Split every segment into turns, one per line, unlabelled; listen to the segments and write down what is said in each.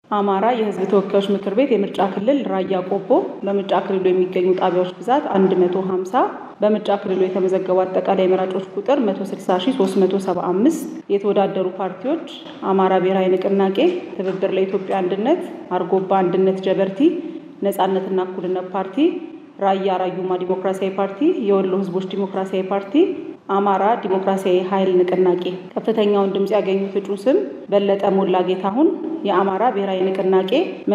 አማራ የሕዝብ ተወካዮች ምክር ቤት የምርጫ ክልል ራያ ቆቦ በምርጫ ክልሉ የሚገኙ ጣቢያዎች ብዛት 150 በምርጫ ክልሉ የተመዘገቡ አጠቃላይ መራጮች ቁጥር 160375 የተወዳደሩ ፓርቲዎች አማራ ብሔራዊ ንቅናቄ፣ ትብብር ለኢትዮጵያ አንድነት፣ አርጎባ አንድነት ጀበርቲ፣ ነጻነትና እኩልነት ፓርቲ፣ ራያ ራዩማ ዲሞክራሲያዊ ፓርቲ፣ የወሎ ሕዝቦች ዲሞክራሲያዊ ፓርቲ አማራ ዲሞክራሲያዊ ኃይል ንቅናቄ ከፍተኛውን ድምፅ ያገኙት እጩ ስም በለጠ ሞላ ጌታሁን የአማራ ብሔራዊ ንቅናቄ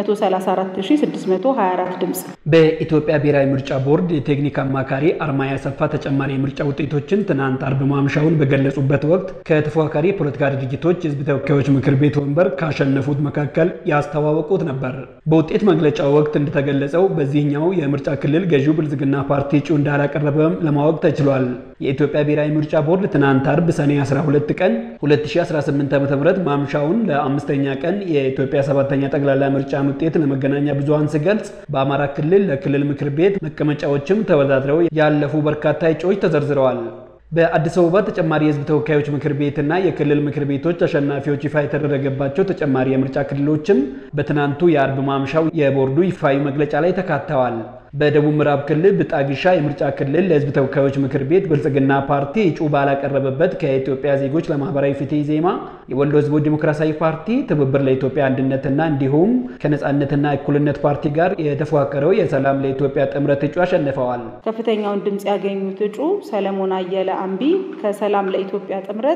134624 ድምፅ።
በኢትዮጵያ ብሔራዊ ምርጫ ቦርድ የቴክኒክ አማካሪ አርማ ያሰፋ ተጨማሪ የምርጫ ውጤቶችን ትናንት አርብ ማምሻውን በገለጹበት ወቅት ከተፎካካሪ የፖለቲካ ድርጅቶች የህዝብ ተወካዮች ምክር ቤት ወንበር ካሸነፉት መካከል ያስተዋወቁት ነበር። በውጤት መግለጫው ወቅት እንደተገለጸው በዚህኛው የምርጫ ክልል ገዢው ብልጽግና ፓርቲ እጩ እንዳላቀረበም ለማወቅ ተችሏል። የኢትዮጵያ ብሔራዊ ምርጫ ቦርድ ትናንት አርብ ሰኔ 12 ቀን 2018 ዓ.ም ማምሻውን ለአምስተኛ ቀን የኢትዮጵያ ሰባተኛ ጠቅላላ ምርጫን ውጤት ለመገናኛ ብዙሃን ሲገልጽ በአማራ ክልል ለክልል ምክር ቤት መቀመጫዎችም ተወዳድረው ያለፉ በርካታ እጩዎች ተዘርዝረዋል። በአዲስ አበባ ተጨማሪ የህዝብ ተወካዮች ምክር ቤትና የክልል ምክር ቤቶች አሸናፊዎች ይፋ የተደረገባቸው ተጨማሪ የምርጫ ክልሎችም በትናንቱ የአርብ ማምሻው የቦርዱ ይፋዊ መግለጫ ላይ ተካተዋል። በደቡብ ምዕራብ ክልል ብጣግሻ የምርጫ ክልል ለህዝብ ተወካዮች ምክር ቤት ብልጽግና ፓርቲ እጩ ባላቀረበበት ከኢትዮጵያ ዜጎች ለማህበራዊ ፍትህ ኢዜማ፣ የወሎ ህዝቦች ዲሞክራሲያዊ ፓርቲ፣ ትብብር ለኢትዮጵያ አንድነትና እንዲሁም ከነጻነትና እኩልነት ፓርቲ ጋር የተፎካከረው የሰላም ለኢትዮጵያ ጥምረት እጩ አሸንፈዋል።
ከፍተኛውን ድምፅ ያገኙት እጩ ሰለሞን አየለ አምቢ ከሰላም ለኢትዮጵያ ጥምረት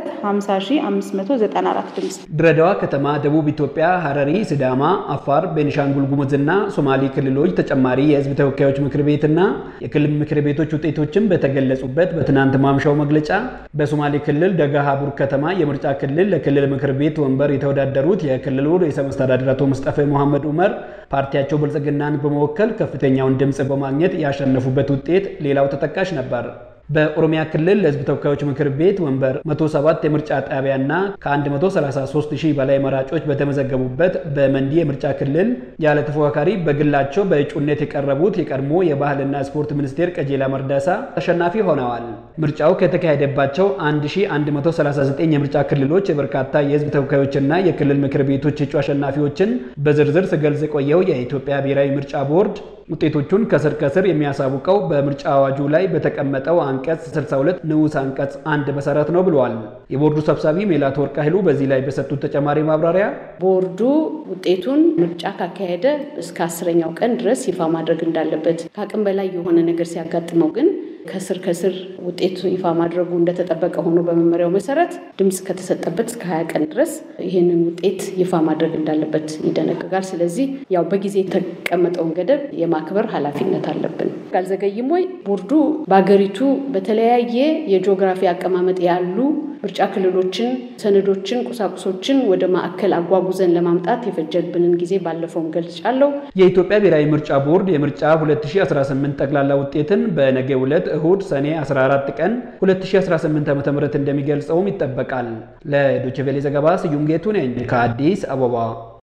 50594 ድምፅ።
ድሬዳዋ ከተማ፣ ደቡብ ኢትዮጵያ፣ ሐረሪ፣ ሲዳማ፣ አፋር፣ ቤኒሻንጉል ጉሙዝና ሶማሌ ክልሎች ተጨማሪ የህዝብ ተወካዮች ምክር ቤትና የክልል ምክር ቤቶች ውጤቶችን በተገለጹበት በትናንት ማምሻው መግለጫ በሶማሌ ክልል ደጋሃቡር ከተማ የምርጫ ክልል ለክልል ምክር ቤት ወንበር የተወዳደሩት የክልሉ ርዕሰ መስተዳድር አቶ ሙስጠፌ መሐመድ ዑመር ፓርቲያቸው ብልጽግናን በመወከል ከፍተኛውን ድምፅ በማግኘት ያሸነፉበት ውጤት ሌላው ተጠቃሽ ነበር። በኦሮሚያ ክልል ለህዝብ ተወካዮች ምክር ቤት ወንበር 107 የምርጫ ጣቢያና ከ133 ሺህ በላይ መራጮች በተመዘገቡበት በመንዲ የምርጫ ክልል ያለ ተፎካካሪ በግላቸው በእጩነት የቀረቡት የቀድሞ የባህልና ስፖርት ሚኒስቴር ቀጀላ መርዳሳ ተሸናፊ ሆነዋል። ምርጫው ከተካሄደባቸው 1139 የምርጫ ክልሎች የበርካታ የህዝብ ተወካዮችና የክልል ምክር ቤቶች እጩ አሸናፊዎችን በዝርዝር ስገልጽ የቆየው የኢትዮጵያ ብሔራዊ ምርጫ ቦርድ ውጤቶቹን ከስር ከስር የሚያሳውቀው በምርጫ አዋጁ ላይ በተቀመጠው አንቀጽ 62 ንዑስ አንቀጽ አንድ መሰረት ነው ብለዋል። የቦርዱ ሰብሳቢ ሜላት ወርቅ ኃይሉ በዚህ ላይ በሰጡት ተጨማሪ ማብራሪያ
ቦርዱ ውጤቱን ምርጫ ካካሄደ እስከ አስረኛው ቀን ድረስ ይፋ ማድረግ እንዳለበት ከአቅም በላይ የሆነ ነገር ሲያጋጥመው ግን ከስር ከስር ውጤቱ ይፋ ማድረጉ እንደተጠበቀ ሆኖ በመመሪያው መሰረት ድምፅ ከተሰጠበት እስከ ሀያ ቀን ድረስ ይህንን ውጤት ይፋ ማድረግ እንዳለበት ይደነግጋል። ስለዚህ ያው በጊዜ የተቀመጠውን ገደብ የማክበር ኃላፊነት አለብን። አልዘገይም ወይ? ቦርዱ በሀገሪቱ በተለያየ የጂኦግራፊ አቀማመጥ ያሉ ምርጫ ክልሎችን፣ ሰነዶችን፣ ቁሳቁሶችን ወደ ማዕከል አጓጉዘን ለማምጣት የፈጀብንን ጊዜ ባለፈውም ገልጫለሁ።
የኢትዮጵያ ብሔራዊ ምርጫ ቦርድ የምርጫ 2018 ጠቅላላ ውጤትን በነገው ዕለት እሁድ ሰኔ 14 ቀን 2018 ዓ.ም እንደሚገልጸውም ይጠበቃል። ለዶይቼ ቬለ ዘገባ ስዩም ጌቱ ነኝ ከአዲስ አበባ።